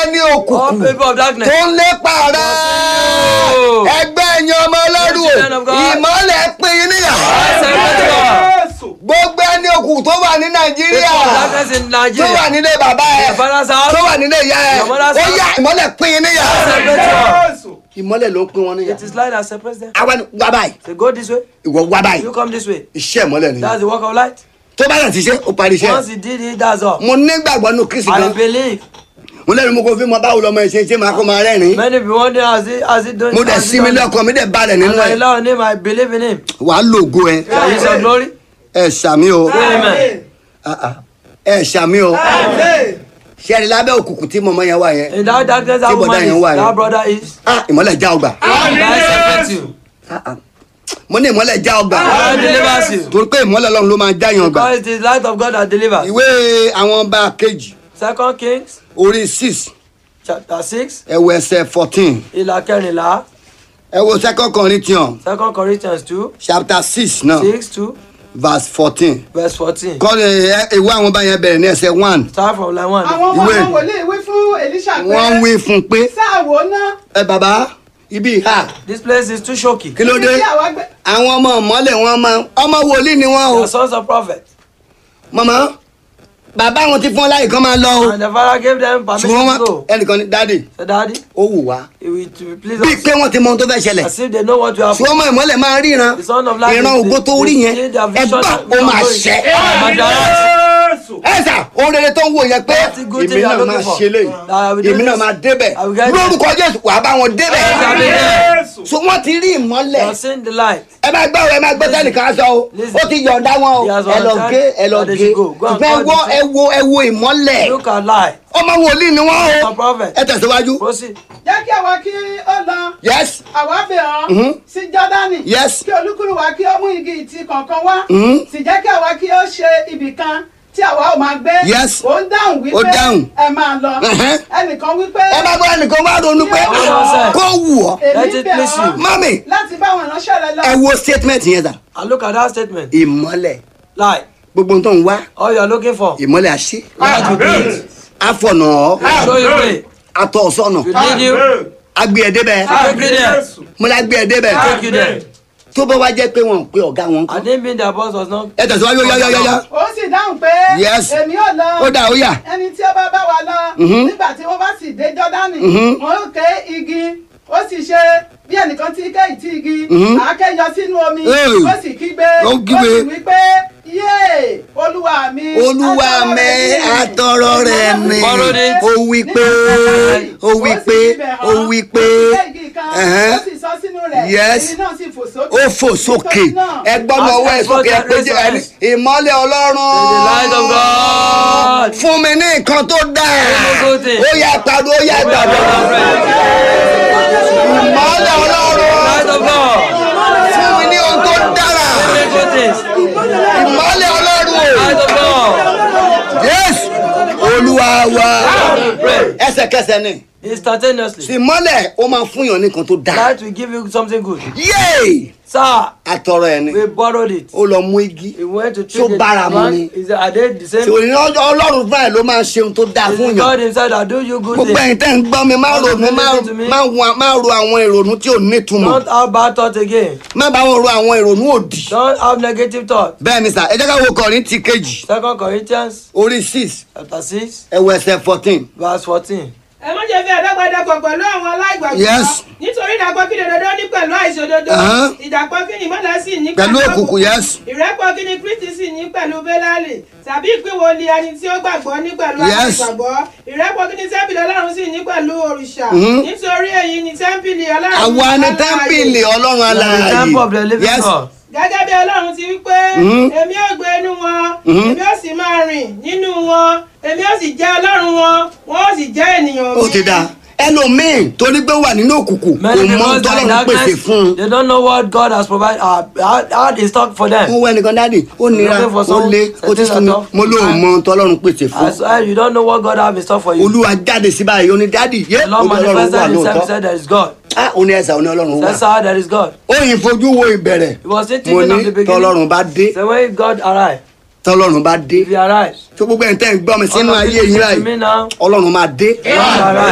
ẹni All òkùnkùn people of darkness. tó ń lépa rẹ Oh. ẹgbẹ́ ẹ̀yin ọmọ ọlọ́run Children of God. ìmọ́lẹ̀ pín in níyà I separate God. gbogbo ẹni òkùnkùn tó wà ní nàìjíríà People of darkness in tó wà Nigeria. nílé bàbá ẹ Your father's house. tó wà nílé ìyá ẹ Your mother's ó house. yá ìmọ́lẹ̀ pín in níyà Separate God. ìmọ́lẹ̀ ló ń pín wọn níyà It is light that separates them. àwa ni wá báyìí Say, go this way. ìwọ wá báyìí You come this way. iṣẹ́ ìmọ́lẹ̀ nìyà That's the work of light. tó bá yàn ti ṣe ó parí iṣẹ́ Once he did it, that's all. mo nígbàgbọ́ nínú kristi I gan believe. mo lẹ́nu mo kò fi mọ báwo lọmọ ẹ ṣe ṣe máa kó máa rẹ́rìn Many people wonder as he as he doing. mo dẹ̀ as he sinmi done it. lọ́kàn mi dẹ̀ balẹ̀ And nínú I ẹ̀ rely on him. I believe in him. wàá lògo ẹ Shall he say glory? ẹ ṣàmì o Amen. Ah, ah. ẹ ṣàmì o ṣẹ́ni lábẹ́ òkùnkùn tí mọ̀mọ́ yẹn wà yẹn In that darkness, that Tí bọ̀dá woman yẹn is. wà yẹn. That brother is. Ah, ìmọ́lẹ̀ já ọgbà Light separates you. Ah, ah. mo ní ìmọ́lẹ̀ já ọgbà God delivers you. torí pé ìmọ́lẹ̀ ọlọ́run ló máa já yan ọgbà Because it is light of God that delivers. ìwé àwọn ọba kejì Second Kings orí six chapter six ẹwọ ẹsẹ̀ fourteen ìlà kẹrìnlá ẹwọ second corinthians Second Corinthians two chapter six náà six two verse fourteen verse fourteen. kọ́ni ẹ- ìwé àwọn ọba yẹn bẹ̀rẹ̀ ní ẹsẹ̀ one Start from line one. àwọn ọmọ Ìwé. ọmọ wòlíì wí fún Èlíṣà pé wọ́n ń wí fún un pé sáà wò ó ná ẹ bàbá ibi ìhà This place is too shocky. kí ló ibi dé tí àwa gbé àwọn ọmọ ìmọ́lẹ̀ wọn máa ọmọ wòlíì ni wọ́n o The sons of prophets. mọ̀mọ́ bàbá wọn ti fún ọ láyè kan máa lọ o And the father gave them ṣùgbọ́n permission wọn to go. ẹnìkan ní dáàdì So daddy, ó wù wá it will to be please bíi us. pé wọ́n ti mọ ohun tó fẹ́ ṣẹlẹ̀ As if they know what you have. ṣùgbọ́n ọmọ ìmọ́lẹ̀ máa ríran The son of light. ìran is- ògo tó is- rí is- yẹn is their vision ẹgbà and- ó máa ṣẹ ẹ sà ohun rere tó ń wò yẹn pé That's a good èmi thing you náà are máa looking for. ṣe léyìí I will do èmi náà this. máa débẹ̀ I will get there. lórúkọ jésù wàá bá wọn débẹ̀ shall be there. so wọ́n ti rí You ìmọ́lẹ̀ have seen the light. ẹ máa gbọ́ ẹ máa gbọ́ sẹ́nìkan aṣọ o Listen. ó ti yọ̀ǹda wọn o He has ẹ lọ volunteered gé ẹ lọ that they gé should go. Go and ṣùgbọ́n ẹ call wo the ẹ wo ẹ wo ìmọ́lẹ̀ Look at light. ọmọ wòlíì ni wọ́n o A prophet. ẹ tẹ̀síwájú Proceed. jẹ́ kí àwa kí ó lọ yes àwa bẹ̀ ọ́ Mhm. sí Jọ́dánì Yes. kí olúkúlù wa kí ó mú igi ìtì kọ̀ọ̀kan wá Mhm. sì jẹ́ kí àwa kí ó ṣe ibì kan tí àwa ò máa gbé Yes. ó ń dáhùn Ó wípé dáhùn. ẹ máa lọ Mhm. ẹnìkan wípé ẹ bá gbọ́ ẹnìkan wá ronú pé Hold on, sir. kó wù ọ́ Let èmi it bẹ̀ please ọ́ you. mami láti bá àwọn ìránṣẹ́ rẹ lọ ẹ wo statement yẹn sà And look at that statement. ìmọ́lẹ̀ Light. gbogbo ohun tó ń wá All you are looking for. ìmọ́lẹ̀ àṣẹ Light will be it. àfọ̀nà ọ́ Show you way. àtọ̀ ọ̀sọ́nà To lead you. agbé ẹ débẹ̀ Take you there. mo la gbé ẹ débẹ̀ Take you there. tó bá wá jẹ́ pé wọn ò pé ọ̀gá wọn I kọ́ didn't mean their boss was not. ẹ tẹ̀síwájú yáyáyáyá ó sì dáhùn pé Yes. èmi ò lọ ó dà ó yà ẹni tí ó bá bá wa lọ Mhm. nígbà tí wọ́n bá sì dé Jọ́dánì Mhm. wọ́n ó ké igi ó sì ṣe bí ẹnìkan tí ké ìtì igi Mhm. àáké yọ sínú omi Hey. ó sì kígbe Ó kígbe. sì wí pé yéè olúwa mi olúwa mi àtọrọ rẹ mi Borrowed it. ó wí pé ó wí pé ó wí pé ó sì sọ sínú rẹ̀ Yes. èmi náà sì fò sókè ó fò sókè Nítorí náà, ẹ gbọ́dọ̀ ọwọ́ ẹ sókè ẹ pé jẹ́ ẹni ìmọ́lẹ̀ ọlọ́run The light of God. fún mi ní nǹkan tó dáa Good thing. ó yá pariwo ó yá gbàgbọ́ ìmọ́lẹ̀ ọlọ́run Light of God. fún mi ní ohun tó dára Many good things. ìmọ́lẹ̀ ọlọ́run o Light of God. Jésù olúwa wa Pray. ẹsẹ̀kẹsẹ̀ ni Instantaneously. ìmọ́lẹ̀ ó máa fún yàn ní nǹkan tó dáa Light will give you something good. yéè Sir, àtọrọ ẹ ni we borrowed it. ó lọ mú igi He went to So treat bára the mu man. ni. Is it, are they the same? ṣòwò ní ọlọ́run fúnra ẹ̀ ló máa ṣe ohun tó dáa Is fún it yàn God himself that do you good gbogbo things? ẹ̀yin tẹ́ ń gbọ́ mi má All of ronú you má listen to me. má wa- má ro àwọn ìrònú tí ò nítumọ̀ Don't have bad thoughts again. má bá wọn ro àwọn ìrònú òdì Don't have negative thoughts. bẹ́ẹ̀ ni sà ẹ jẹ́ ká wo Kọ́ríńtì kejì Second Corinthians orí six chapter six ẹ̀wọ̀ ẹsẹ̀ fourteen verse fourteen. ẹ má ṣe fi àdàgbàdàpọ̀ pẹ̀lú àwọn aláìgbàgbọ́ Yes. nítorí ìdàpọ̀ kí ni òdodo ní pẹ̀lú àìṣòdodo Uh-huh. ìdàpọ̀ kí ni ìmọ̀lẹ̀ sì ní pẹ̀lú òkùnkùn yes ìrẹ́pọ̀ kí ni kristi sì ní pẹ̀lú bélálì tàbí ìpínwó ni ẹni tí ó gbàgbọ́ ní pẹ̀lú Yes. àìgbàgbọ́ ìrẹ́pọ̀ kí ni tẹ́ḿpìlì ọlọ́run sì ní pẹ̀lú òrìṣà Mhm. nítorí èyí ni tẹ́ḿpìlì ọlọ́run àwa ni alààyè. tẹ́ḿpìlì ọlọ́run The temple of the alààyè living yes God. gẹ́gẹ́ bí ọlọ́run ti wí pé Mhm. èmi ò gbé inú wọn Mhm. èmi ò sì máa rìn nínú wọn èmi ò sì jẹ́ ọlọ́run wọn wọn ò sì jẹ́ ènìyàn mi. ó ti dáa ẹlòmíì torí pé ó wà nínú òkùnkùn kò Many mọ people that tọ́lọ́run in pèsè darkness, fún un they don't know what God has provided, uh, had, had in stock for mo them. wọ ẹnìkan dáàdì ó nira Looking for ó someone, lé ó ti setting sún mi yourself. mo lóun mọ tọ́lọ́run pèsè fún I swear you don't know what God has in stock for you. olúwa jáde sí báyìí ó ní dáàdì yé The Lord ó ní ọlọ́run wà manifested himself lóòótọ́ said there is God. ah ó ní ẹ̀sà ó ní ọlọ́run wà That's how there is God. ó yìn fojú wo ìbẹ̀rẹ̀ He was still mo thinking of ní the beginning. tọ́lọ́run bá dé So when God arrived, tọ́lọ́run bá dé if he arrives, tó gbogbo ẹ̀ ń tẹ́ ń gbọ́ mi sínú all of ayé you yín listen to me báyìí now, ọlọ́run máa dé God arrives.